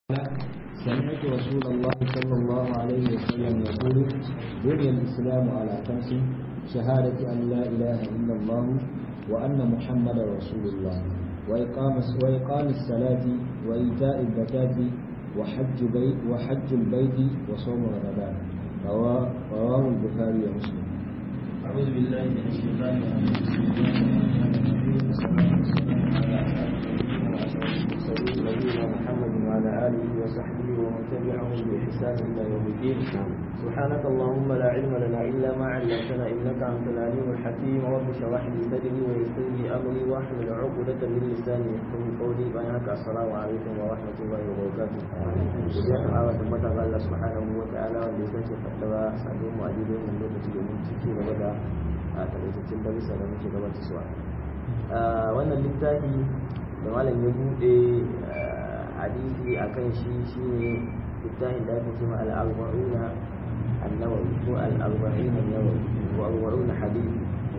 سمعت رسول الله صلى الله عليه وسلم يقول بني الإسلام على خمس شهادة أن لا إله إلا الله وأن محمدا رسول الله وإقام وإقام الصلاة وإيتاء الزكاة وحج بيت وحج البيت وصوم رمضان رواه البخاري ومسلم. أعوذ بالله من الشيطان الرجيم بسم الله الرحمن الرحيم نبينا محمد وعلى آله وصحبه ومن تبعهم بإحسان إلى يوم الدين سبحانك اللهم لا علم لنا إلا ما علمتنا إنك أنت العليم الحكيم رب اشرح لي صدري ويسر لي أمري واحلل عقدة من لساني يفقهوا قولي بينك السلام عليكم ورحمة الله وبركاته ya ta'ala tabbata ga Allah subhanahu wa ta'ala wanda ya sace fadawa sabon mu a daidai wannan lokaci domin ciki gaba da a takaitaccen darussa da muke gabatar suwa wannan littafi da malam ya bude hadisi akan shi shine littafin da ake cewa al-arba'una an-nawawi ko al-arba'in an-nawawi ko arba'una hadisi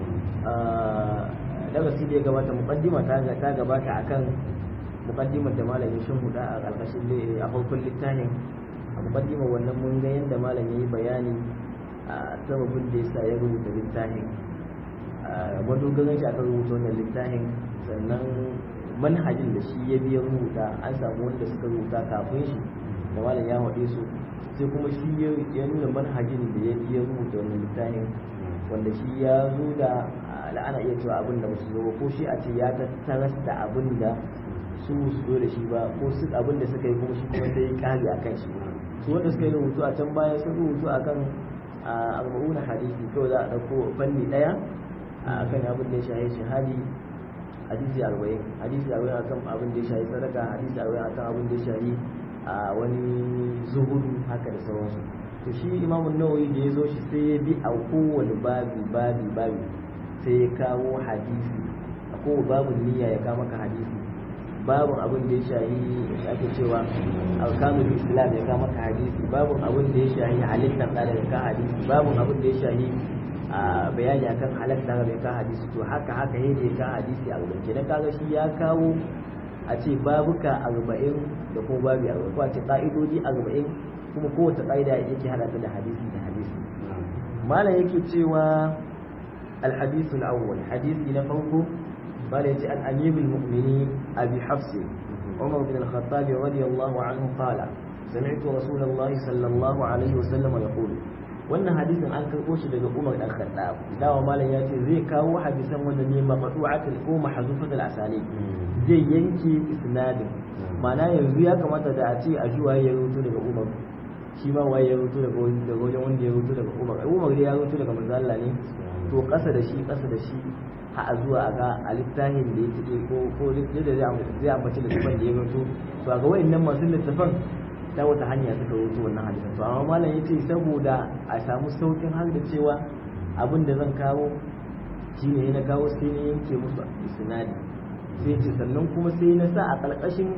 darasi da ya gabata muqaddima ta ta gabata akan muqaddimar da malam ya shimfiɗa a ƙarƙashin a farkon littafin a muqaddimar wannan mun ga yadda malam ya yi bayani a sababin da yasa ya rubuta littafin madogaran shi aka rubuta wannan littafin sannan manhajin da shi ya biya rubuta an samu wanda suka rubuta kafin shi da malam ya haɗe su sai kuma shi ya nuna manhajin da ya biya rubuta wannan littafin wanda shi ya zo da la'ana iya cewa abin da musu zo ko shi a ce ya tattaras da abin da su su zo da shi ba ko su abin da suka yi kuma shi kuma sai kare akan shi su wanda suka yi rubutu a can baya sun rubutu akan arba'una hadisi kawai za a ɗauko fanni ɗaya akan abin da ya shahi shahadi hadisi arba'in hadisi arba'in akan abin da ya shahi sadaka hadisi arba'in akan abin da ya shahi a wani zuhudu haka da sauransu to shi imamun nawawi da ya zo shi sai ya bi a kowane babi babi babi sai ya kawo hadisi a kowane babin niyya ya kawo maka hadisi babin abin da ya shahi ake cewa alkamul islam ya kama ka hadisi babin abin da ya shahi halittar da ya ka hadisi babin abin da ya shahi a bayani akan halatta da ya ka hadisi to haka haka yadda ya ka hadisi a rubuce dan kaga shi ya kawo a ce babuka arba'in da kuma babi arba'in ko a ce ka'idodi arba'in kuma kowace ka'ida yake hada ta da hadisi da hadisi malam yake cewa الحديث الأول حديث نفوه قال يجي عن أمير المؤمنين أبي حفص عمر بن الخطاب رضي الله عنه قال سمعت رسول الله صلى الله عليه وسلم يقول wannan hadisin an karɓo shi daga Umar dan Khattab dawa malam ya ce zai kawo hadisan wanda ne maqtu'atul ko mahzufatul asali zai yanke isnadin ma'ana yanzu ya kamata da a ce a juwa ya rubuto daga Umar shi ma waye ya rubuto daga wajen wanda ya rubuto daga Umar Umar dai ya rubuto daga manzo Allah ne to ƙasa da shi ƙasa da shi a zuwa ga a littafin da ya cike ko ko da zai ambaci littafin da ya rubuto to a ga wayannan masu littafin ta wata hanya suka rubuto wannan hadisin to amma malam yace saboda a samu saukin har da cewa abin da zan kawo shine na kawo sai ne yanke musu isnadi sai ce sannan kuma sai na sa a ƙarƙashin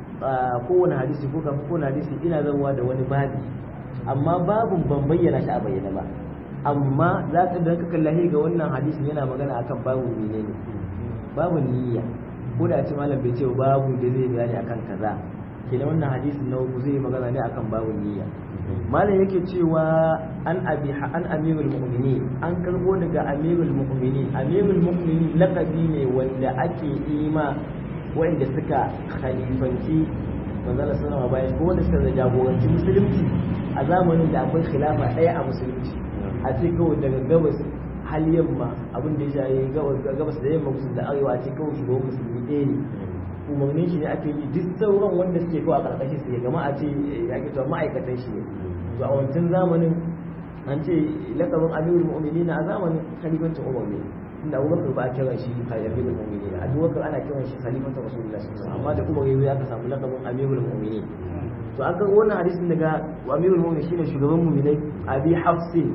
kowane hadisi ko kafin kowane hadisi ina zarwa da wani babi amma babun ban bayyana shi a bayyana ba amma za ka da ka kallahi ga wannan hadisin yana magana akan babu menene babu niyya ko da ce malam bai ce babu da zai bayani akan kaza kenan wannan hadisin na uku zai magana ne akan babu niyya malam yake cewa an abi an amirul mu'minin an karbo daga amirul mu'minin amirul mu'minin laqabi ne wanda ake ima wanda suka khalifanci manzala sallama bayan ko wanda suka jagoranci musulunci a zamanin da akwai khilafa ɗaya a musulunci a ce kawai daga gabas hal yamma abin da ya shayi gabas da yamma musulmi da arewa a ce kawai shugaban musulmi ɗaya ne umarnin shi ne ake yi duk sauran wanda suke kawai a ƙarƙashin su ya gama a ce ya ke cewa ma'aikatan shi ne to a wancan zamanin an ce lakabin amirul mu'minin a zamanin khalifancin umar ne inda abubakar ba a kira shi amirul mu'minin abubakar ana kiran shi khalifancin rasulullah sallallahu amma da umar ya ka samu lakabin amirul mu'minin to an ga wannan hadisin daga amirul mu'minin shine shugaban mu'minai abi hafsin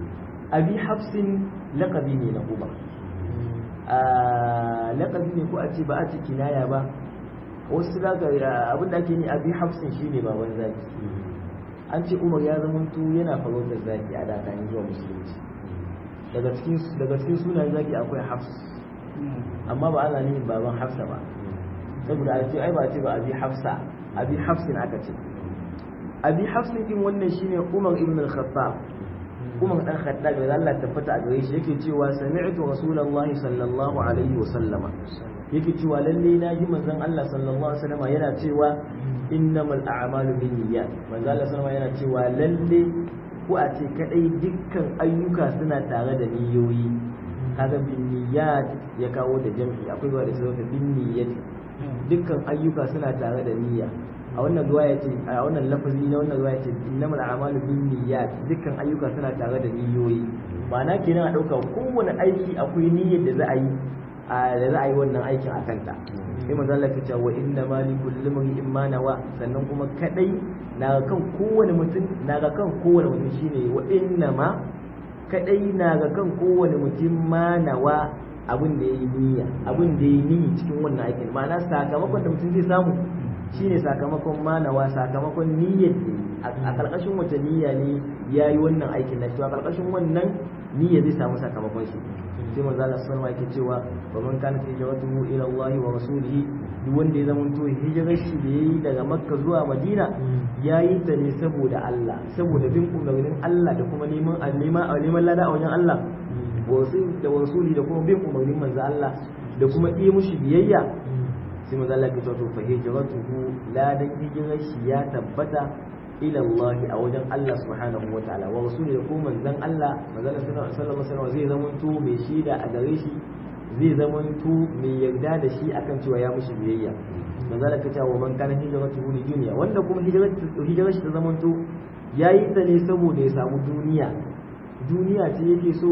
abi hafsin laƙabi ne na umar laƙabi ne ko a ce ba a ce kinaya ba wasu daga abin da ake yi abi hafsin shi ne baban zaki an ce umar ya zama tu yana farautar zaki a dakanin zuwa musulunci daga cikin sunan zaki akwai hafs amma ba ana nufin baban hafsa ba saboda a ce ai ba ce ba abi hafsa abi hafsin aka ce abi hafsin din wannan shine umar ibn al-khattab umar dan khattab da Allah tabbata a gare shi yake cewa sami'tu rasulullahi sallallahu alaihi wa sallama yake cewa lalle na ji manzon Allah sallallahu alaihi wa sallama yana cewa innamal a'malu binniyat manzon Allah sallallahu yana cewa lalle ko a ce kadai dukkan ayyuka suna tare da niyoyi kaga binniyat ya kawo da jam'i akwai zuwa da sai binniyat dukkan ayyuka suna tare da niyya a wannan ruwa ya ce a wannan lafazi na wannan ruwa ya ce innamal a'malu binniyat dukkan ayyuka suna tare da niyoyi ma'ana kenan a dauka kowane aiki akwai niyyar da za a yi da za a yi wannan aikin a kanta sai manzo Allah ya ce wa inna ma li kulli imrin ma nawa sannan kuma kadai na kan kowane mutum na ga kan kowane mutum shine wa inna ma kadai na ga kan kowane mutum ma nawa abin da yayi niyya abin da yayi niyya cikin wannan aikin ma'ana sakamakon da mutum zai samu shine sakamakon manawa sakamakon niyyar a karkashin wata niyya ne ya yi wannan aikin na cewa karkashin wannan niyya zai samu sakamakon shi sai manzo Allah sallallahu alaihi cewa wa man kana hijratuhu ila Allah wa rasulihi duk wanda ya zama to hijirar shi da yayi daga Makka zuwa Madina yayi ta ne saboda Allah saboda bin umarnin Allah da kuma neman neman neman lada a wajen Allah da rasuli da kuma bin umarnin manzo Allah da kuma yi mushi biyayya sai manzo Allah ya ce to fa hijratuhu la dan hijirar shi ya tabbata ila Allah a wajen Allah subhanahu wa ta'ala wa rasuli da kuma manzon Allah manzon Allah sallallahu alaihi wasallam zai zama to mai shaida a gare shi zai zama to mai yarda da shi akan cewa ya mushi biyayya manzo Allah ya ce wa man kana hijratuhu li dunya wanda kuma hijirar hijirar shi ta zama to yayi ta ne saboda ya samu duniya duniya ce yake so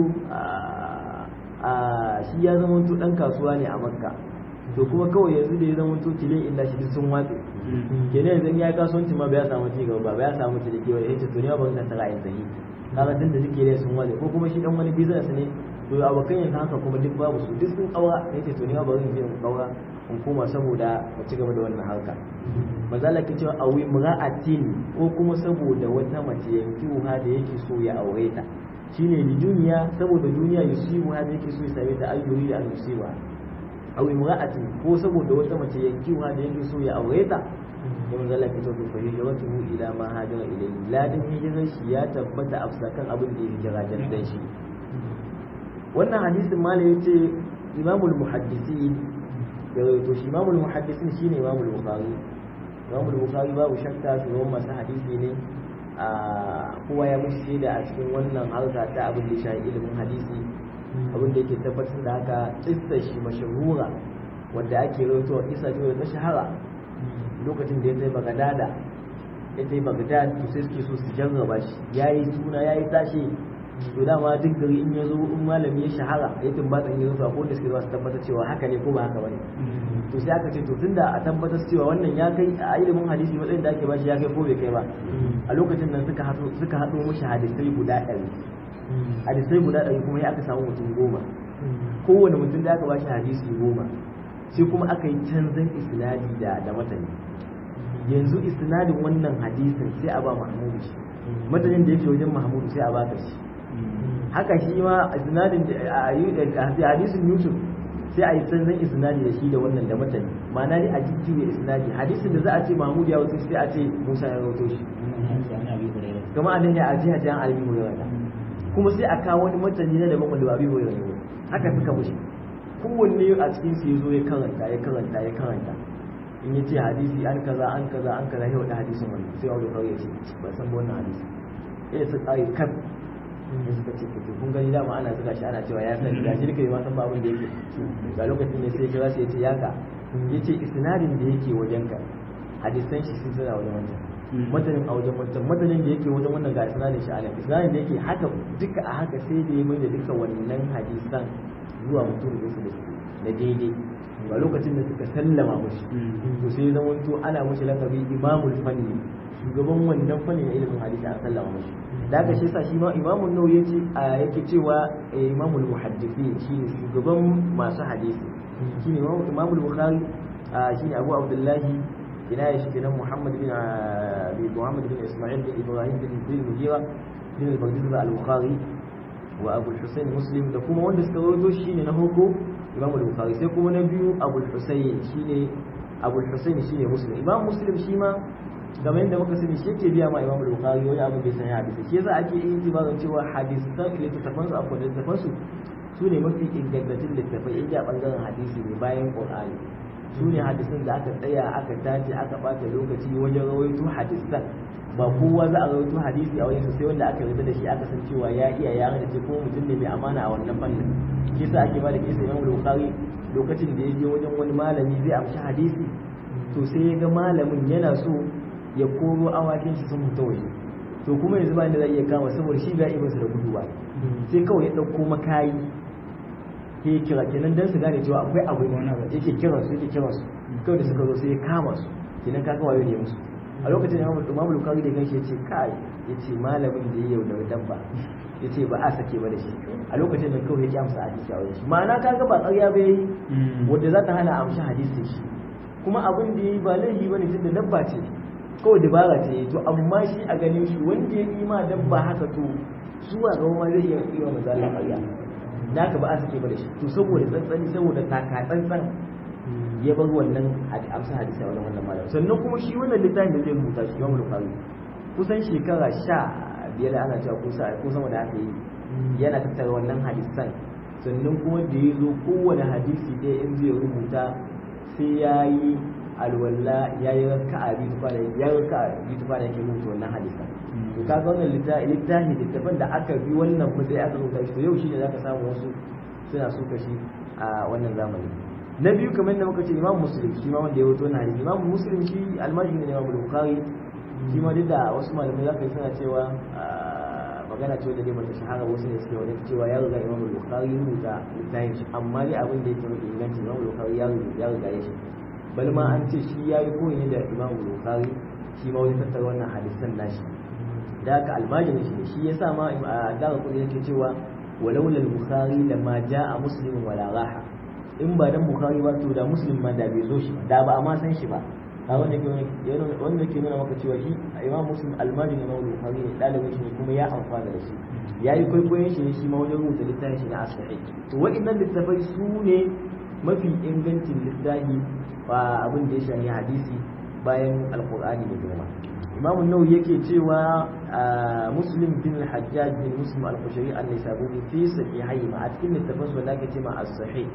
a shi ya zama to dan kasuwa ne a Makka to kuma kawai yanzu da ya zama to tilin illa shi sun watse kenan yanzu ya kasuwanci ma ba ya samu ci gaba ba ya samu ci da kewa ya ce to ne ba zan tara yanzu yi kaga tun da suke ne sun watse ko kuma shi dan wani business ne to abokan yanzu haka kuma duk babu su duk sun kaura ya ce to ne ba zan je in kaura in koma saboda mu ci gaba da wannan harka mazala ke cewa awi mura'atin ko kuma saboda wata mace yanki wuha da yake so ya aure ta shine ni duniya saboda duniya yusibu ha da yake so ya same ta ayyuri da al-musiba aw imra'atin ko saboda wata mace yankiwa da yake so ya aure ta da manzo Allah fito da fa hijratuhu ila ma hajara ilayhi ladin hijirar shi ya tabbata a kan abin da yake jira dan shi wannan hadisin malai yace imamul muhaddisin ya rawaito shi imamul muhaddisin shine imamul bukhari imamul bukhari babu shakka shugaban masu hadisi ne a kowa ya mushi shaida a cikin wannan harka ta abin da shahi ilimin hadisi abin da yake tabbatar da haka kissa shi mashahura wanda ake rawaitowa kissa ce da ta shahara lokacin da ya tsaye bagadada ya tsaye bagadad to sai suke so su jarraba shi yayi suna yayi tashi to dama duk gari in ya zo in malami ya shahara ya tumbatsa in ya zo ko da suke zuwa su tabbatar cewa haka ne ko ba haka bane to sai aka ce to tunda a tabbatar cewa wannan ya kai a ilimin hadisi matsayin da ake bashi ya kai ko bai kai ba a lokacin nan suka haɗo suka haɗo mishi hadisai guda ɗari hadisai guda ɗari kuma ya aka samu mutum goma kowane mutum da aka bashi hadisi goma sai kuma aka yi canzan isnadi da da matani yanzu isnadin wannan hadisin sai a ba mahmudu shi matanin da yake wajen mahmudu sai a baka shi haka shi ma isnadin a hadisin yusuf sai a yi canzan isnadi da shi da wannan da matani ma'ana ne a jijjiwe isnadi hadisin da za a ce mahmudu ya wato sai a ce musa ya rawato shi kama a nan ya aji hajjan albi hurairah kuma sai a kawo wani matani na daban wanda ba bi hurairah ne haka suka mushi kowanne a cikin su yazo ya karanta ya karanta ya karanta in ya ce hadisi an kaza an kaza an kaza ya wada hadisin wannan sai wani kawai ya ce ba san ba wannan hadisi ya su tsari kan ya suka ce to kun gani dama ana zuga shi ana cewa ya sani ga shi kai ma san ba abin da yake ga lokacin ne sai kira shi ya ce yaka ya ce isnadin da yake wajen ka hadisan shi sun tsira wajen wancan matanin a wajen wancan matanin da yake wajen wannan ga isnadin shi a nan isnadin da yake haka duka a haka sai da ya mai da duka wannan hadisan zuwa mutum da su da daidai ga lokacin da suka sallama mushi to sai zama to ana mushi lakabi imamul fanni shugaban wannan fanni na ilimin hadisi an sallama mushi da haka shi sa shi ma imamun nau yace yake cewa imamul muhaddisi shine shugaban masu hadisi shine imamul bukhari shine abu abdullahi ina ya shi kenan muhammad bin muhammad bin isma'il bin ibrahim bin bin mujira bin al-baghdadi al-bukhari wa abu husayn muslim da kuma wanda suka rawaito shine na hoko imam al-bukhari sai kuma na biyu abu husayn shine abu husaini shine muslim imam muslim shi ma game yadda muka sani shi yake biya ma imam al-bukhari wani abu bai san hadisi shi yasa ake yin tibarin cewa hadisan littattafan su akwai littattafan su su ne mafi ingantattun littattafai inda bangaren hadisi ne bayan qur'ani su ne hadisan da aka tsaya aka tace aka bata lokaci wajen rawaito hadisan ba kowa za a rawaito hadisi a wajen sai wanda aka yarda da shi aka san cewa ya iya ya da ce ko mutum ne mai amana a wannan fannin shi yasa ake ba da kisa imam al-bukhari lokacin da ya je wajen wani malami zai amshi hadisi to sai ya ga malamin yana so ya koro awakin shi sun fita waje to kuma yanzu ba da zai iya kama saboda shi ga ibinsa da gudu ba sai kawai ya ɗauko makayi ya kira kenan dan su gane cewa akwai abu yake kiran su yake kiran su kawai da suka zo sai ya kama su kenan kaga wayo ne musu a lokacin da Imam Bukhari da ganshi yace kai yace malamin da ya yaudara dabba yace ba a sake ba da shi a lokacin da kawai ya amsa hadisi a wajen shi ma'ana kaga ba ƙarya ba yayi wanda za ta hana amshi hadisin shi kuma abin da yayi ba laifi bane tunda dabba ce kawai dabara ce to amma shi a ganin shi wanda ya yi ma dabba haka to zuwa ga ma zai iya yi wa mazalla ƙarya da ka ba a sake ba da shi to saboda tsantsani saboda taka tsantsan ya bar wannan amsa hadisi a wannan malam sannan kuma shi wannan littafin da zai rubuta shi Imam Bukhari kusan shekara sha biyar ana cewa kusa ko sama da aka yi yana tattara wannan hadisan sannan kuma da ya zo kowane hadisi ɗaya in zai rubuta sai ya yi alwala ya yi raka a biyu tufa da ya yi raka a biyu tufa da yake rubuta wannan hadisan to kaga wannan littafi littafin da aka bi wannan mutai aka rubuta shi to yau shi ne zaka samu wasu suna suka shi a wannan zamani na biyu kamar yadda muka ce imam muslim shi ma wanda ya wuto na hadisi imam muslim shi almajiri ne imam bukhari shi ma duk da wasu malamai zaka yi suna cewa magana ce wanda dai bata shahara wasu ne suke wajen cewa ya riga imam bukhari ya rubuta littafin shi amma dai abin da yake mafi inganci imam bukhari ya ya riga ya shi bal ma an ce shi yayi koyi ne da imam bukhari shi ma wani tattara wannan hadisan nashi da haka almajiri shi ne shi yasa ma a daga kudi yake cewa walaula al-bukhari lamma jaa muslimun wala raha in ba dan bukhari ba to da muslim ma da bai zo shi da ba a ma san shi ba a wanda ke wanda ke nuna maka cewa shi imam muslim almajin imam bukhari ne dalibin shi ne kuma ya amfana da shi yayi kwaikwayon shi ne shi ma wajen rubuta littafin shi na asahi to wa'annan littafai su ne mafi ingancin littafi ba abin da ya shafi hadisi bayan alqur'ani da girma imam an-nawawi yake cewa muslim bin al-hajjaj bin muslim al-qushayri an-nisaburi fi sahihayhi ma a cikin littafin su da ake cewa as-sahih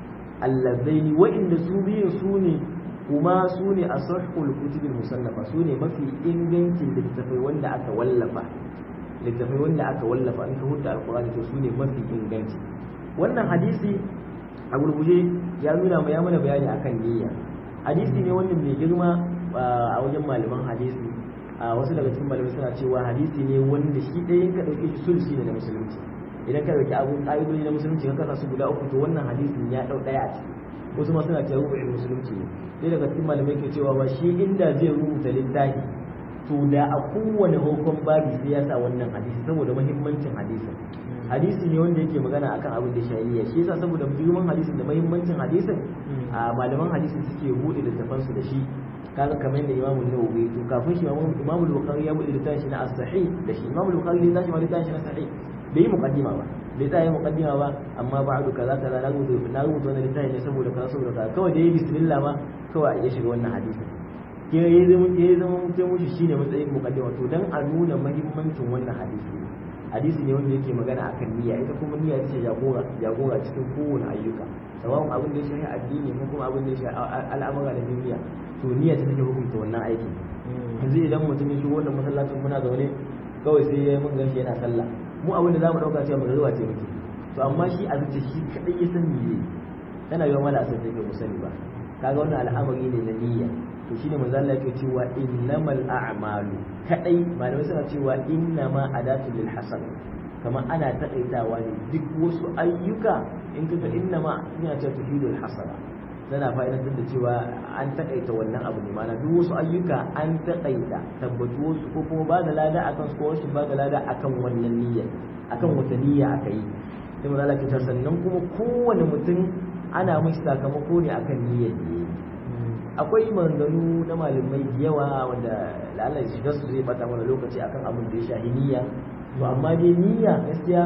allazaini wa'inda su biyun su ne kuma su ne a sahihul kutubul musallafa su ne mafi ingancin littafai wanda aka wallafa littafai wanda aka wallafa in ka hudda alqur'ani to su ne mafi inganci wannan hadisi a gurguje ya nuna mu ya mana bayani akan niyya hadisi ne wanda mai girma a wajen malaman hadisi a wasu daga cikin malamai suna cewa hadisi ne wanda shi ɗaya ka ɗauke shi sulsi ne na musulunci idan ka ɗauki abun ƙa'idodi na musulunci ka kasa su guda uku to wannan hadisin ya ɗau ɗaya a ciki wasu ma suna cewa rubu'in musulunci ne sai daga cikin malamai ke cewa ba shi inda zai rubuta littafi to da a kowane hukun babi sai ya sa wannan hadisi saboda muhimmancin hadisin hadisi ne wanda yake magana akan abin da shari'a shi yasa saboda girman hadisin da muhimmancin hadisin a malaman hadisi suke bude littafan su da shi kaga kamar yadda Imam Nawawi to kafin shi Imam Bukhari ya bude littafin shi na as-sahih da shi Imam Bukhari ya tashi ma littafin shi na sahih bai yi muqaddima ba bai tsaya muqaddima ba amma ba'du kaza kaza na rubuta na rubuta wannan littafi ne saboda kaza saboda kaza kawai da yi bismillah ma kawai ya shiga wannan hadisin ke ya zama ya zama mutum mushi shine matsayin muqaddima to dan a nuna muhimmancin wannan hadisi hadisi ne wanda yake magana akan niyya ita kuma niyya ce jagora jagora cikin kowane ayyuka sawa'un abin da ya shafi addini ko kuma abin da ya shafi al'amura da duniya to niyya ta take hukunta wannan aiki yanzu idan mutum ya shigo wannan masallacin muna zaune kawai sai ya mun ganshi yana sallah mu abin da zamu dauka cewa magana ce muke to amma shi a zuciya shi kadai ya san me tana yawan wala asar take mu sani ba kaga wannan al'amari ne na niyya to shine manzo Allah yake cewa innamal a'malu kadai malamai suna cewa innama adatu lil hasan kamar ana takaitawa ne duk wasu ayyuka in kaga innama ina ta tufidul hasana tana fa'idantar da cewa an takaita wannan abu ne mana duk wasu ayyuka an takaita tabbatu wasu ko kuma ba da lada akan su ko wasu ba da lada akan wannan niyyar akan wata niyya aka yi sai mu lalata ta sannan kuma kowane mutum ana mai sakamako ne akan niyyar da yi akwai maganganu na malamai da yawa wanda la'alla shiga su zai bata mana lokaci akan abin da ya shahi niyya to amma dai niyya gaskiya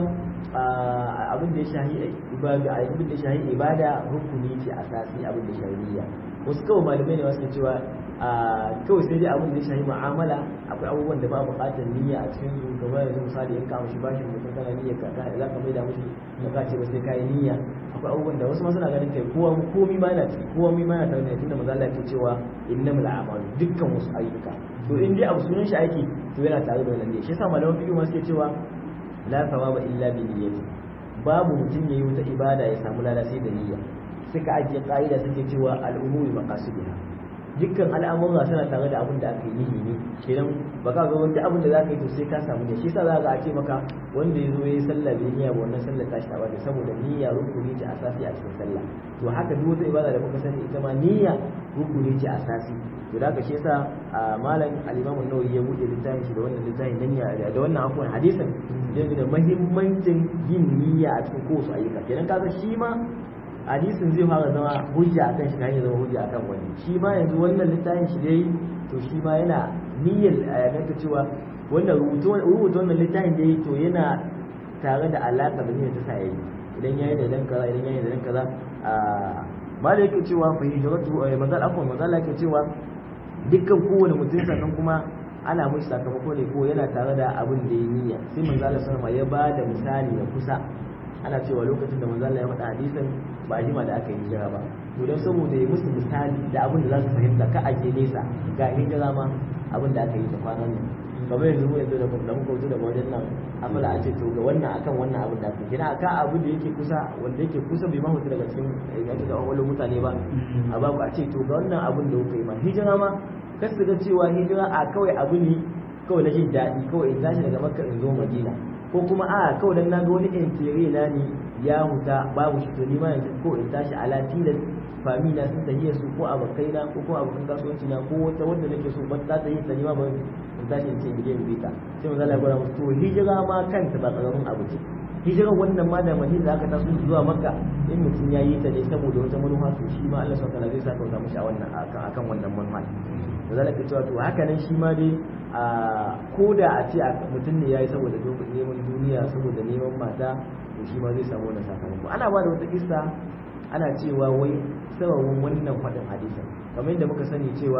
abin da ya shahi ibada abin da ya shahi ibada rukuni ce asasi abin da ya shahi niyya wasu kawai malamai ne wasu ke cewa kawai sai dai abin da ya shahi mu'amala akwai abubuwan da ba buƙatar niyya a cikin su kamar yanzu misali in ka mushi bashin mutum kana niyya ka za ka maida mushi ka ka ce ba sai kai niyya akwai abubuwan da wasu ma suna ganin kai kowa komi ma yana ciki kowa mi ma yana tare da tunda maza Allah ke cewa innamal a'malu dukkan wasu ayyuka to in dai abu sunan shi aiki to yana tare da wannan ne shi yasa malaman fiqh ma suke cewa la thawaba illa bi niyyati babu mutum yayi wata ibada ya samu lada sai da niyya suka ajiye ka'ida suke cewa al'umuri maqasidiha dukkan al'amura suna tare da abin da aka yi ne kenan ba ka ga wanda abin da za ka yi to sai ka samu ne shi yasa za ka ce maka wanda ya zo ya yi sallah bai niyya ba wannan sallar tashi ta bada saboda niyya rukuni ce asasi a cikin sallah to haka duk wata ibada da muka sani ita ma niyya rukuni ce asasi to da ka shi yasa malam al-Imam an-Nawawi ya buɗe littafin shi da wannan littafin na niyya da wannan akwai hadisin da muhimmancin yin niyya a cikin kowace ayyuka kenan kaga shi ma hadisin zai fara zama hujja akan shi kan ya zama hujja akan wani shi ma yanzu wannan littafin shi dai to shi ma yana niyyar a yaga cewa wannan rubuta wannan littafin da to yana tare da alaka da niyyar ta sa yayi idan yayi da dan kaza idan yayi da dan kaza a mala yake cewa fa hijratu manzal afwan manzal yake cewa dukkan kowane mutum sannan kuma ana mishi sakamako ne ko yana tare da abin da ya niyya sai manzo Allah sallallahu ya ba da misali na kusa ana cewa lokacin da manzo Allah ya faɗa hadisin ba a jima da aka yi hijira ba to don saboda ya musu misali da abin da za su fahimta ka aje nesa ga hijira ma abin da aka yi ta kwanan nan kamar yanzu mu yanzu da da muka wuce daga wajen nan afala a ce to ga wannan akan wannan abin da aka yi kina ka abu da yake kusa wanda yake kusa bai ma hutu daga cikin yake da wani mutane ba a ba ku a ce to ga wannan abin da kuka yi ma hijira ma kar su ga cewa hijira a kawai abu ne kawai na jin daɗi kawai in tashi daga makka in zo madina ko kuma a kawai dan na ga wani intere na ne ya huta babu shi to ni ma yanzu ko in tashi ala tilas fami na sun tahiya su ko abokai na ko ko abokan kasuwanci na ko wata wanda nake so ba ta yi ta ni ma ba in tashi in ce in je in bita sai manzo Allah ya gwada musu to hijira ma kanta ba karamin abu ce hijira wannan ma da madina da aka taso zuwa makka in mutum ya yi ta ne saboda wata manufa to shi ma Allah subhanahu wa ta'ala zai sa kauta mishi a wannan akan akan wannan manufa da zalika cewa to haka nan shi ma dai a ko da a ce mutum ne ya yi saboda neman duniya saboda neman mata to shi ma zai samu wannan sakamako ana ba da wata kissa ana cewa wai sababin wannan faɗin hadisin kamar yadda muka sani cewa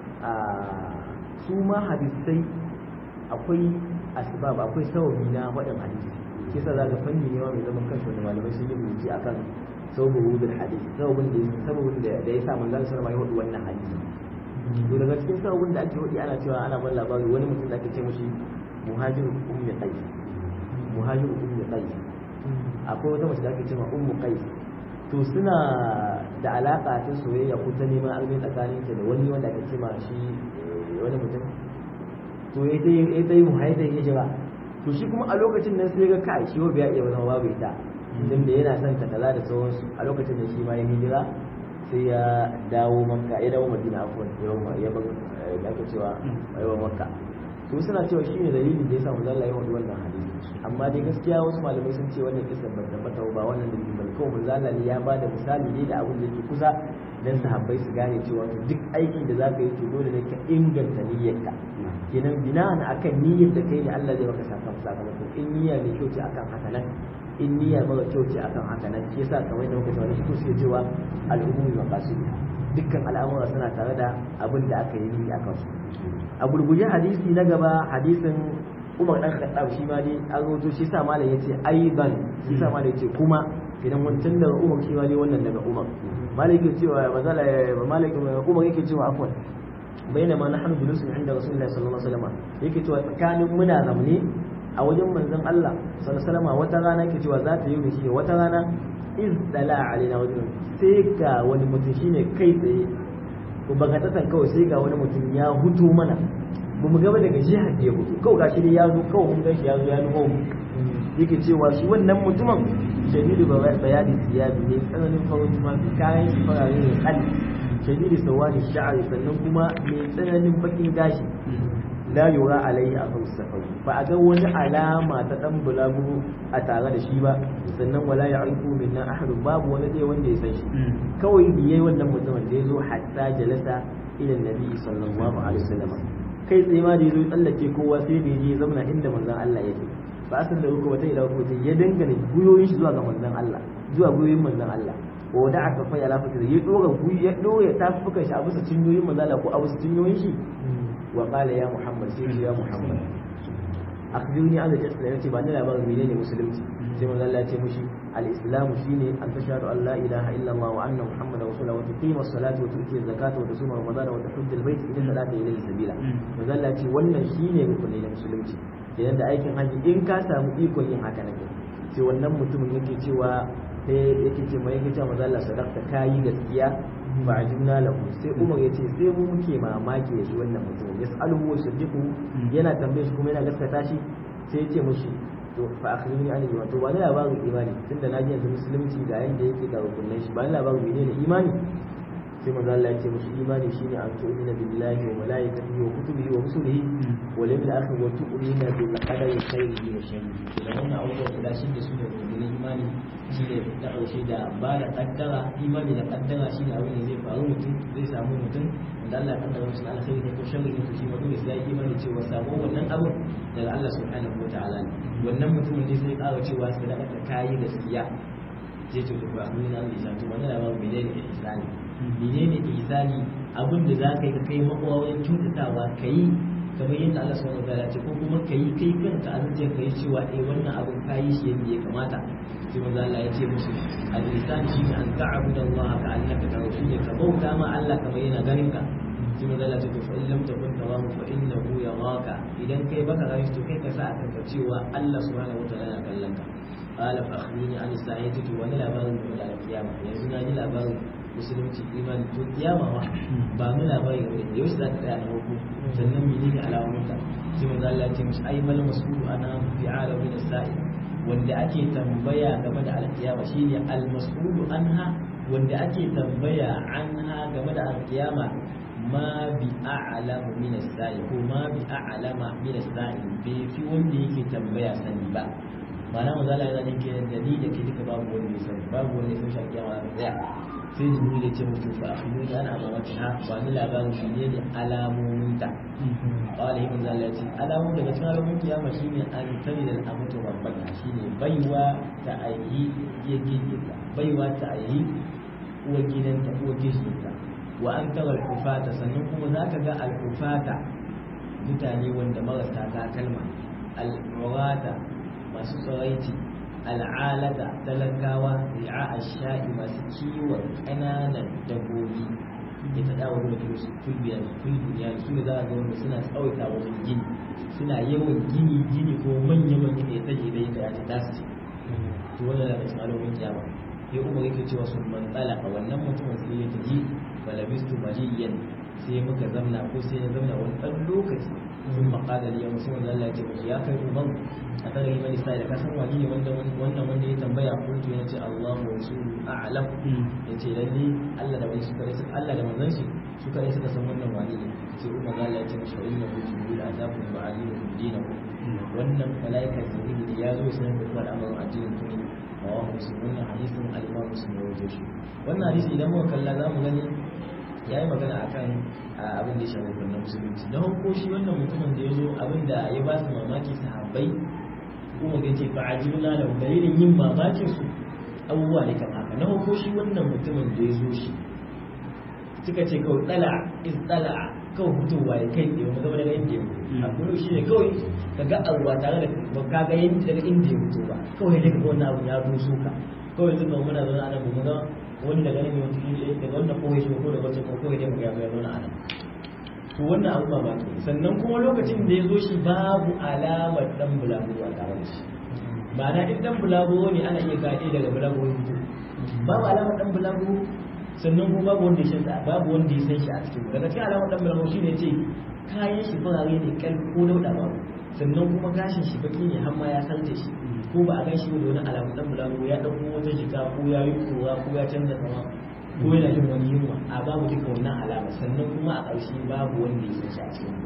su ma hadisai akwai asbab akwai sababi na faɗin hadisi shi yasa zaka fanni ne ma mai zaman kanshi wanda malamai sun yi rubuci akan sababin wudul hadisi sababin da sababin da ya sa manzon sallallahu alaihi wasallam wannan hadisi to daga cikin sababin da ake hudi ana cewa ana ban labari wani mutum da ake ce mashi muhajir ummi qais muhajir ummi qais akwai wata mace da ake ce ma ummu qais to suna da alaka ta soyayya ko ta neman aure tsakanin ta da wani wanda ake ce ma shi wani mutum to ya dai ya dai muhajir hijira to shi kuma a lokacin nan sai ga kai shi bai iya zama babu ita dan da yana son ta kaza da sauransu a lokacin da shi ma ya hijira sai ya dawo makka ya dawo madina afwan ya bar da aka cewa ya bar makka to suna cewa shine dalilin da yasa manzo Allah ya wadi wannan hadisi amma dai gaskiya wasu malamai sun ce wannan kisan ban tabbata ba wannan dalilin bane kawai manzo Allah ne ya bada misali ne da abin da yake kusa dan sahabbai su gane cewa duk aikin da zaka yi to dole ne ka inganta niyyarka kenan bina'an akan niyyar da kai ne Allah zai maka sakamako in niyya mai kyau ce akan haka nan in niyya mara kyau ce akan haka nan shi yasa kamar da muka tabbata shi suke cewa al'ummi maqasid dukkan al'amura suna tare da abin da aka yi niyya akan su a gurguje hadisi na gaba hadisin Umar dan Khattab shi ma dai an roto shi sa malam yace aiban shi sa malam yace kuma idan wancan daga Umar shi ma dai wannan daga Umar malam yake cewa mazala malam Umar yake cewa afwan bainama nahnu julusun inda Rasulullahi sallallahu alaihi wasallam yake cewa tsakanin muna zamne a wajen manzon Allah sallallahu alaihi wasallam wata rana yake cewa za ta yi shi wata rana iz dala alaina wajen sai ga wani mutum shine kai tsaye ko bagatatan kawai sai ga wani mutum ya hutu mana ba mu gaba daga jihar da ya hutu kawai gashi dai ya zo kawai mun gan shi ya zo ya nufo mu yake cewa shi wannan mutumin shadidu bayani siyabi ne tsananin farin tufafi kayan shi farare ne kan shadidu sawani sha'ari sannan kuma mai tsananin bakin gashi la yura alaihi a safari ba a ga wani alama ta dan bulagu a tare da shi ba sannan wala ya arifu minna ahadun babu wani dai wanda ya san shi kawai biye wannan mutumin da ya zo hatta jalasa ila nabi sallallahu alaihi wasallam kai tsaye ma da ya zo tsallake kowa sai da ya je zamana inda manzon Allah yake ba a san da ruku wata ila ruku ya dangane guyoyin shi zuwa ga manzon Allah zuwa guyoyin manzon Allah wa da aka fa ya lafa ya dora guyi ya dora tafukan shi a bisa cinyoyin manzon Allah ko a bisa cinyoyin shi wa qala ya muhammad sai ya muhammad akhbirni an al-islam yace ba ni labarin menene musulunci sai manzo Allah ya ce mushi al-islam shine an tashhadu an la ilaha illa Allah wa anna muhammadar rasulullah wa tuqima as-salata wa tu'ti az-zakata wa tasuma ramadan wa tahujja al-bayt idan salata ilayhi sabila manzo Allah ya ce wannan shine rukuni na musulunci idan da aikin haji in ka samu ikon yin haka ne sai wannan mutumin yake cewa sai yake ce mai yake cewa manzo Allah sadaqta kayi gaskiya ba a jimna lahu sai umar ya ce sai mu muke mamaki ya shi wannan mutumin ya sa'aluhu wa sadiqu yana tambaye shi kuma yana gaskata shi sai ya ce mushi to fa akhbirni an iman to ba ni labarin imani tunda na ji yanzu musulunci ga yanda yake ga rukunin shi ba ni labarin menene imani sai manzo Allah ya ce mushi imani shine an tu'mina billahi wa malaikatihi wa kutubihi wa rusulihi wal yawmil akhir wa tu'mina bil qadari khairihi wa sharrihi da wannan abubuwan guda shi da su da rukunin imani shi ne na ƙarshe da ba da ƙaddara imani da ƙaddara shi ne abin da zai faru mutum zai samu mutum wanda Allah ya ƙaddara musu alkhairi ne ko sharri ne to shi mutum sai ya yi imani cewa sabo wannan abin daga Allah subhanahu wa ta'ala ne wannan mutumin ne sai ƙara cewa sadaka ta kayi gaskiya sai to ba mun nan da to wannan labarin menene ihsani menene ihsani abin da za ka yi ka kai makwawarin kyautatawa ka yi kamar yadda Allah subhanahu wa ta'ala ce ko kuma ka yi kai kanka a zuciyar ka yi cewa eh wannan abin ka yi shi yadda ya kamata sai manzo Allah ya ce musu al-ihsan shi ne an ta'budu Allah ka annaka tarahu shi ne ka bauta ma Allah kamar yana ganin ka sai manzo Allah ya ce fa in lam takun tarahu fa innahu yaraka idan kai baka gani to kai ka sa a kanka cewa Allah subhanahu wa ta'ala yana kallon ka qala fa akhbirni an sa'ati to wani labarin da al-qiyama yanzu na ji labarin musulunci imani to kiyama ma ba mu labari ne yau za ka tsaya na farko sannan menene alamunta sai manzo Allah ya ce mishi ai mal mas'ulu ana fi alamin as-sa'i wanda ake tambaya game da alkiyama shine al mas'ulu anha wanda ake tambaya anha game da alkiyama ma bi a'lamu min as-sa'i ko ma bi a'lama min as-sa'i bai fi wanda yake tambaya sani ba ma'ana manzo Allah yana nake da ni da ke duka babu wanda ya sani babu wanda ya san shi alkiyama za ta tsaya sai jibril ya ce mutu fa akhbirni an amamati ha ba ni labarin shi ne alamomin ta qala ibn zalla ya ce alamomin daga cikin alamomin kiyama shine an tani da amatu rabbaka shine baiwa ta ayi ya gidda baiwa ta ayi uwa gidanta uwa gidanta wa an tara al-kufata sannan kuma zaka ga al-kufata mutane wanda marasa takalma al-murata masu tsaraici al'alata talakawa ri'a sha'i masu kiwon ƙananan dabbobi ya ta dawo da su tulbiya tulbiya su ne za a ga wanda suna tsawaita wajen gini suna yawan gini gini ko manya manya da ya taje da yadda ya ta tasu to wannan daga cikin alamomin kiyama ya umar yake cewa sun man tsalaka wannan mutumin sai ya taji falabistu maliyan sai muka zamna ko sai ya zamna wani ɗan lokaci sun maƙala da yawon sun Allah ya ce musu ya kai umar a tsarin mani sai da kasan wani ne wannan wanda ya tambaya kuntu ya ce Allah wa su a'lam ya ce lalle Allah da wani suka suka Allah da manzon shi suka ne suka san wannan wani ne sai umar Allah ya ce musu inna hu jibril atakum wa alimu dinakum wannan malaika jibril ya zo sai da kuma al'amarin addinin ku ne wa muslim wannan hadisin al-imam muslim ya rawaito shi wannan hadisi idan muka kalla zamu gani ya yi magana a kan abin da ya shafi kunna musulunci na hukko shi wannan mutumin da ya zo abin da ya ba su mamaki sahabbai kuma ga ce ba a ji da dalilin yin mamakin su abubuwa ne kamar haka na hukko shi wannan mutumin da ya zo shi suka ce kawai tsala is tsala kawai fitowa ya kai tsaye zama daga inda ya fito a kudu shi ne kawai ka ga abuwa tare da ba ka ga yin daga inda ya fito ba kawai daga wannan abu ya doso ka kawai zuba muna zaune a nan mu ga wani daga nan wata daga wannan kowai shi ko daga wata ko kowai dai mu ya bayar wani anan to wannan abu ba ba sannan kuma lokacin da ya zo shi babu alamar dan bulaguro a tare da shi ma'ana in dan bulaguro ne ana iya gade daga bulaguro fito babu alamar dan bulaguro sannan kuma babu wanda ya san babu wanda ya san shi a cikin daga cikin alamar dan bulaguro shine ce kayan shi farare ne kal ko dauda babu sannan kuma gashin shi baki ne har ma ya sarce shi ko ba a gan shi da wani alamu dan bulago ya dauko wata jika ko ya yi kura ko ya canza sama ko yana jin wani yunwa a babu duka wannan alama sannan kuma a ƙarshe babu wanda ya san shi a cikin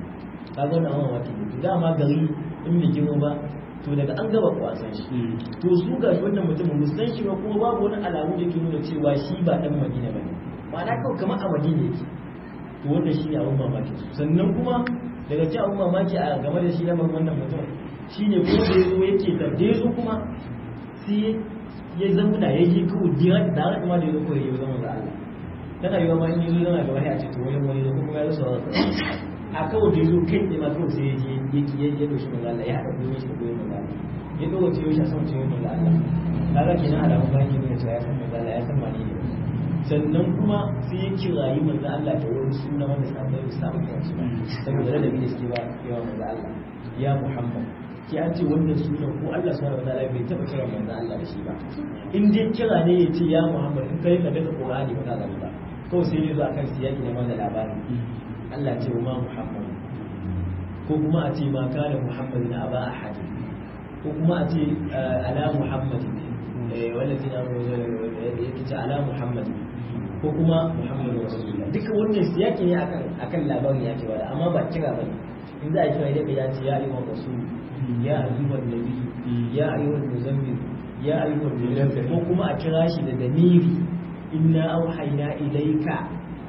kaga wannan amma mamaki ne to dama gari in bai girma ba to daga an gaba kwasan shi to su ga shi wannan mutumin ba san shi ba kuma babu wani alamu da ke nuna cewa shi ba dan madina ba ne ma'ana kawai kamar a madina yake to wannan shi ne abun mamaki sannan kuma daga ci abun mamaki a game da shi na wannan mutum shi ne kuma da ya zo yake da ya zo kuma sai ya zauna ya yi kawai dira da haka kuma da ya zo kawai ya zama da Allah tana yi wa ma in yi zo zama gaba ya ce to wani wani da kuma ya zo sauran a kawai da ya zo kai ne ma kawai sai ya je ya ya doshi manzo Allah ya haɗa goyon shi da goyon manzo Allah ya dogo ciyo shi a sama ciyo manzo Allah kaga kenan alamun bayan ke nuna cewa ya san manzo Allah ya san mani ne sannan kuma sai ya kirayi manzo Allah da wani suna wanda sabai da sabai da su saboda da da suke ba yawa manzo Allah ya Muhammad ki an ce wannan sunan ko Allah subhanahu wataala bai taba kira manzo Allah da shi ba in dai kira ne ya ce ya Muhammad in kai ka daga Qur'ani ba za ka ba kawai sai ya zo akan siyaki na manzo labari Allah ce wa ma Muhammad ko kuma a ce ma kana Muhammadin aba ahad ko kuma a ce ala Muhammadin wallafi na yake ce ala Muhammadin ko kuma Muhammadu Rasulullah duka wannan siyaki ne akan akan labarin ya ce wala amma ba kira bane in za a kira idan ya ce ya ayyuhan rasul ya ayyuhan nabi ya ayyuhan muzammil ya ayyuhan muzammil ko kuma a kira shi da damiri inna auhayna ilayka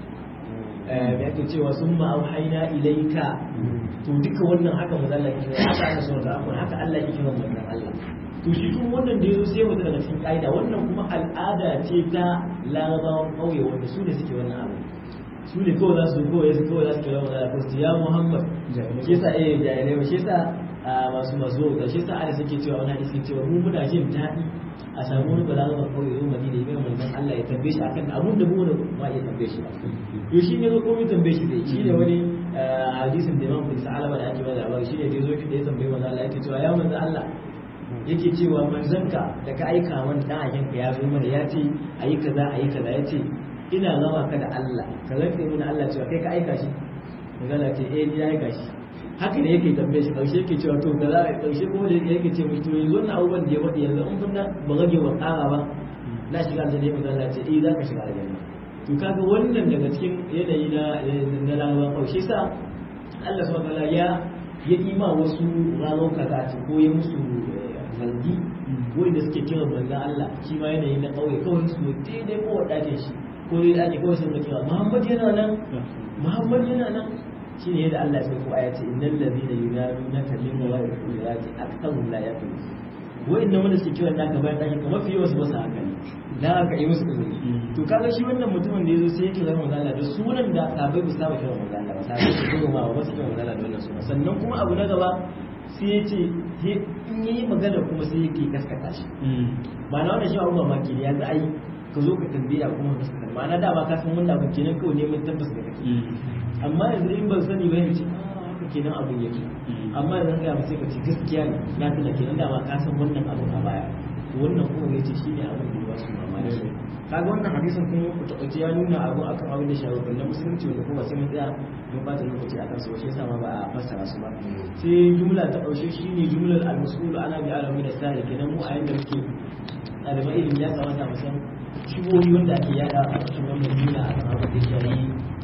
eh yake cewa summa auhayna ilayka to duka wannan haka mazalla ke haka Allah subhanahu wa haka Allah yake kiran wannan Allah to shi kuma wannan da yazo sai wata daga cikin kaida wannan kuma al'ada ce ta larabawan kauye wanda su ne suke wannan abu su ne kawai za su kawai su kawai za su kira mazalla ko ya Muhammad shi yasa eh jahilai shi yasa masu masu da shi yasa ana suke cewa wani hadisi cewa mu muna jin daɗi a samu wani balarabar kauye yau madina ya manzon Allah ya tambaye shi akan abun da mu da ma ya tambaye shi to shi ne zo komai tambaye shi zai shi ne wani hadisin da Imam Ibn Sa'alaba da ake bada labari shi ne da yazo da ya tambaye manzon Allah yake cewa ya manzon Allah yake cewa manzanka da ka aika man dan akinka ya zo mana ya ce ayi kaza ayi kaza ya ce ina gama ka da Allah ka rantse mana Allah cewa kai ka aika shi manzon Allah ce eh ni ya aika shi haka ne yake tambaye shi karshe yake cewa to da za a karshe kuma da yake ce mai to yanzu wannan abubuwan da ya faɗi yanzu in kun ba rage wa ƙara ba na shiga aljanna ne manzo Allah ce eh za ka shiga aljanna to kaga wannan daga cikin yanayi na na larabawa karshe sa Allah subhanahu wataala ya ya ima wasu ranar kaza ce ko ya musu zargi wanda suke kira manzo Allah shi ma yanayi na kauye kawai su daidai ko wadace shi ko dai ake kawai sun ga kira Muhammad yana nan Muhammad yana nan shi ne yadda Allah ya sai ko aya ce innal ladina yunadunaka min wara'i al-qurati aktharuhum la yaqilun wa'annan wanda suke kiran naka bayan daki kamar fiye wasu basu haka ne dan haka yi musu izini to kaga shi wannan mutumin da yazo sai yake zama manzo Allah da sunan da sabai ba saba kiran manzo Allah ba sabai su zo ma ba su kiran manzo Allah da wannan sunan sannan kuma abu na gaba sai ya ce in yi magana kuma sai yake kaskata shi ba na wannan shi abu mamaki ne yanzu ai ka zo ka tambaya kuma ka kaskata ma'ana da ba ka san wannan abu kenan kawai neman tabbas da kake amma yanzu in ban sani ba yace haka kenan abin yake amma da zan gaya sai ka ce gaskiya ne na tuna kenan da ma ka san wannan abu a baya wannan kuma yace shine abin da ba su mamaki kaga wannan hadisin kuma ku taɓaci ya nuna abu akan abin da shawarwar na musulunci wanda kuma sai mun tsaya mun bata lokaci akan su shi yasa ma ba a fassara su ba sai jumla ta ɗaushe shine jumlar al-mas'ul ana bi alamin da sai kenan mu a yanda muke ɗaliban ilimi ya kamata mu san shigoyi wanda ake yada a cikin wannan jumla akan abin da shari'i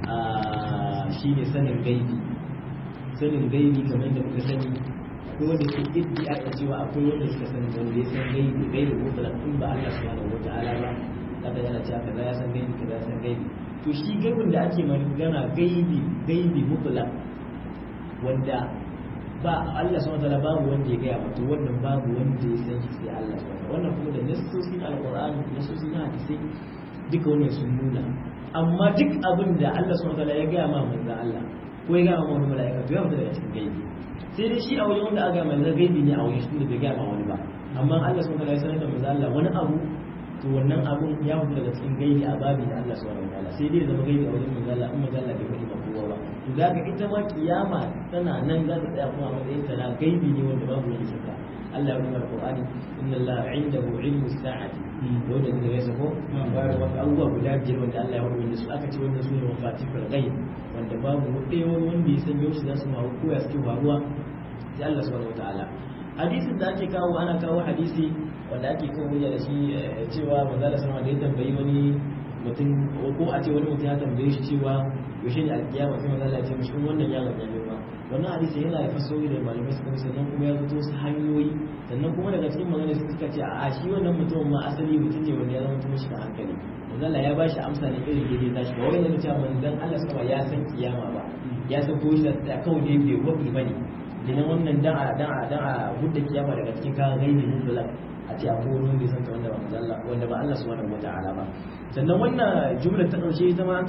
shi ne sanin gaibi sanin gaibi kamar da muka sani akwai wanda ke iddia a cewa akwai wanda suka sani wanda ya san gaibi gaibi ko bala in ba Allah subhanahu wa ta'ala ba kada yana cewa kaza ya san gaibi kaza ya san gaibi to shi gaibin da ake magana gaibi gaibi mutlaq wanda ba Allah subhanahu wa ta'ala babu wanda ya gaya mata wannan babu wanda ya san shi sai Allah subhanahu wannan kuma da nassosin alqur'ani nassosin hadisi duka wannan sun nuna amma duk abin da Allah subhanahu wataala ya gaya ma manzon Allah ko ya gaya ma wani mala'ika to ya fita daga cikin gaibi sai dai shi a wajen wanda aka mai gaibi ne a wajen shi da bai gaya ma wani ba amma Allah subhanahu wataala ya sanar da manzon Allah wani abu to wannan abun ya fita daga cikin gaibi a babi da Allah subhanahu wataala sai dai zama gaibi a wajen manzon Allah in manzon Allah bai faɗi ba kowa ba to zaka ita ma kiyama tana nan za ta tsaya kuma a matsayin ta na gaibi ne wanda babu wani shakka Allah ya rubuta Al-Qur'ani inna Allah indahu ilmu sa'ati wanda da ya sako bayar wasu abubuwa guda biyar wanda Allah ya rubuta su aka ce wanda su ne mafatihul ghaib wanda babu ɗaya wani wanda ya san yau za su ma ko ya suke faruwa sai Allah subhanahu wataala hadisin da ake kawo ana kawo hadisi wanda ake kawo hujja da shi cewa manzo Allah sallallahu alaihi tambayi wani mutum ko a ce wani mutum ya tambaye shi cewa yaushe ne alkiyama sai manzo Allah ya ce mishi wannan yaron ya girma wannan hadisi yana da fasori da malamai suka sannan kuma ya fito su hanyoyi sannan kuma daga cikin magana suka ce a shi wannan mutumin ma asali mutum ne wanda ya zama mutum shi da hankali manzo Allah ya ba shi amsa ne irin daidai nashi ba wai yana cewa manzon Allah sama ya san kiyama ba ya san ko shi da kawai ne bai wabi bane dinan wannan dan a dan a dan a gudda kiyama daga cikin kayan gaibi mutlaq a ce akwai wani wanda ya san wanda ba manzo Allah wanda ba Allah subhanahu wataala ba sannan wannan jumlar ta ƙarshe ita ma an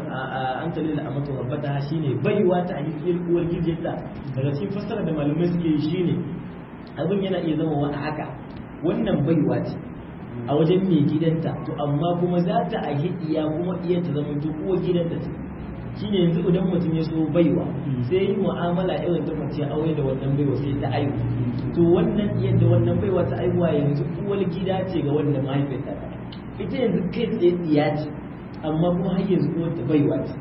talil amatu rabbata shine baiwa ta hakikiyar uwar gijinta daga cikin fassara da malamai suke yi shine abin yana iya zama wa haka wannan baiwa ce a wajen mai gidanta to amma kuma za ta a iya kuma iya ta zama to uwar gidanta ce shine yanzu idan mutum ya so baiwa sai yi mu'amala irin ta mace aure da wannan baiwa sai ta aihu to wannan yadda wannan baiwa ta aihuwa yanzu uwar gida ce ga wannan mahaifiyarta ita yanzu kai tsaye tsiya ce amma kuma har yanzu kuma ta baiwa ce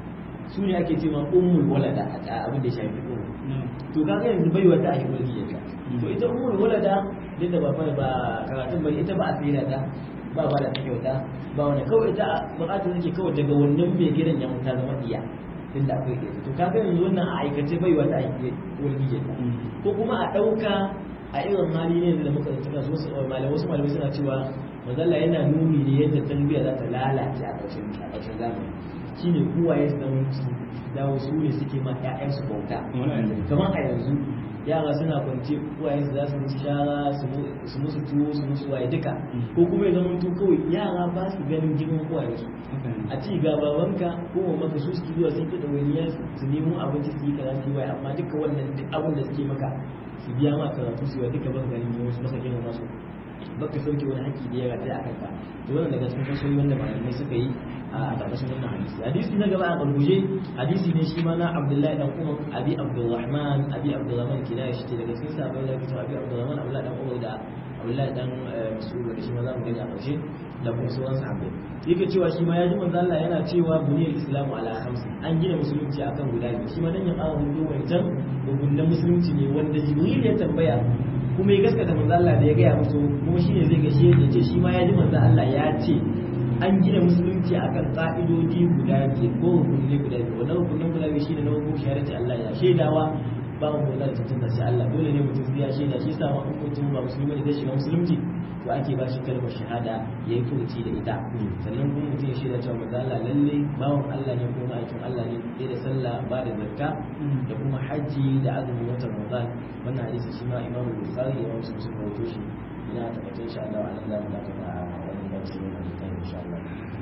su ne ake ce ma ummul walada a abin da shafi umu to kaga yanzu baiwa ta ake mulki yadda to ita ummul walada duk da ba ba karatun bari ita ba a tsira ta ba ba da kyauta ba wani kawai ita bukatar take kawai daga wannan mai gidan ya ta zama iya tunda akwai ita to kaga yanzu wannan a aikace baiwa ta ake mulki yadda ko kuma a ɗauka a irin hali ne da muka tsaka su wasu malamai wasu malamai suna cewa mazalla yana nuni ne yadda tarbiyya za ta lalace a ƙarshen a ƙarshen zamani shine uwaye su zama su dawo su ne suke ma ƴaƴan su bauta kamar a yanzu yara suna kwance uwaye su za su musu shara su musu tuwo su musu waye duka ko kuma ya zama to kawai yara ba su ganin girman uwaye su a ci ga babanka ko maka su suke zuwa sun fita wani su nemo abinci su yi kaza su yi waye amma duka wannan duk abin da suke maka su biya ma karatu su yi duka ban ganin wasu maka girman masu baka sauke wani haƙƙi da ya rataya a kanka to wannan daga cikin fasoyi wanda malamai suka yi a ƙarƙashin wannan hadisi hadisi na gaba a ƙarguje hadisi ne shi ma na abdullahi dan umar abi abdurrahman abi abdurrahman kina shi ce daga cikin sahabbai da kitab abi abdurrahman abdullahi dan umar da abdullahi dan mas'ud da shi ma za mu gani a ƙarshe da kuma sauran sahabbai yake cewa shi ma ya ji manzo Allah yana cewa buniyar islamu ala khamsi an gina musulunci akan guda biyu shi ma dan ya ƙara hudu wancan gugunan musulunci ne wanda jibril ya tambaya kuma ya gaskata manzo Allah da ya gaya musu kuma shine zai gashe ya ce shi ma ya ji manzo Allah ya ce an gina musulunci akan ka'idodi guda biyar ko rukunai guda biyar wannan rukunin guda biyar shine na hukum shahadati Allah ya shaidawa ba mu da tantance sai Allah dole ne mutum sai ya shaida shi yasa ma in mutum ba musulmi ne zai shiga musulunci to ake ba shi kalmar shahada yayi furuci da ita sannan kuma mutum ya shaida cewa manzo Allah lalle bawon Allah ne kuma aikin Allah ne sai da sallah ba da zakka da kuma haji da azumin watan Ramadan wannan hadisi shi ma Imam Bukhari ya wasu sun rawaito shi ina tabbatar insha Allah a nan zamu dakata a wannan darasi ne da insha Allah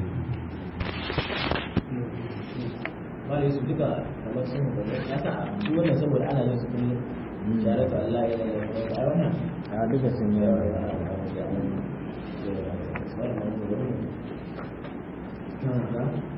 wani su duka kamar sun da ya sa su wannan saboda ana yin su kullum tare da Allah ya yi a wannan a duka sun yi Thank you.